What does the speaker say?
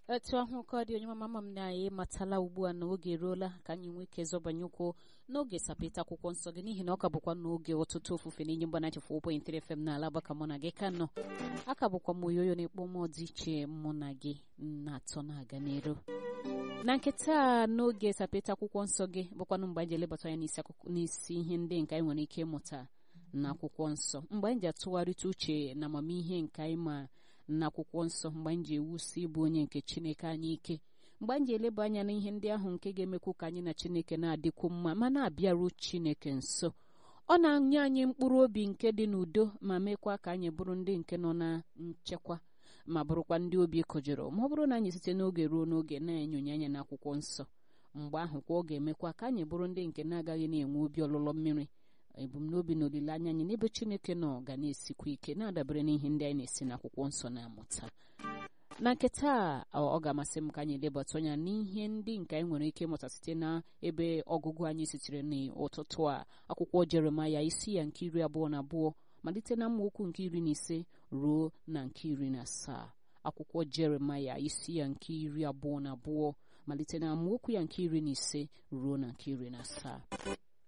etu ahụ ka ọ dị onye mama ma m na anyị matala ugbu a na oge eruola ka anyị nwee ike zọbanye ụkwụ n'oge sapịta akwụkwọ nsọ gị n'ihi na ọ ka bụkwa n'oge ọtụtụ ofufe na-enye mgbana chefu 4.3 FM n'ala agbaka mụ na gị ka nọ aka bụkwa m oyoyo na-ekpo mmụọ dị iche mụ na gị na-atọ na-aga n'elu na nkịta n'oge sapịta akwụkwọ nsọ gị bụkwanụ mgbe anyị ji elebata anya n'isi ihe ndị nke anyị nwere ike ịmụta n'akwụkwọ nsọ mgbe anyị ji atụgharịta uche na amamihe nke anyị ma n'akwụkwọ nsọ mgbe anyị ji ewusi ịbụ onye nke chineke anyị ike mgbe anyị ji eleba anya n'ihe ndị ahụ nke ga-emekwu ka anyị na chineke na-adịkwu mma ma na-abịaru chineke nso ọ na-anye anyị mkpụrụ obi nke dị n'udo ma mekwa ka anyị bụrụ ndị nke nọ na nchekwa ma bụrụkwa ndị obi kụjụrụ ma ọ bụrụ na anyị site n'oge ruo n'oge na-enyonye anya n'akwụkwọ nsọ mgbe ahụ kwa ọ ga-emekwa ka anyị bụrụ ndị nke na-agaghị na-enwe obi ọlụlọ mmiri ebumnobi na olileanya anyị n'ebe chineke nọ ga na-esikwa ike na-adabere n'ihe ndị anyị na-esi n'akwụkwọ nsọ na-amụta na nke taa ọ ga-amasị m ka anyị lebata anya n'ihe ndị nke anyị nwere ike ịmụta site na ebe ọgụgụ anyị sitere n'ụtụtụ a akwụkwọ jeremaya isi ya nke iri abụọ na abụọ malite na mmaokwu nke iri na ise ruo na nke iri na asaa akwụkwọ jeremaya isi ya nke iri abụọ na abụọ malite na amaokwu ya nke iri na ise ruo na nke iri na asaa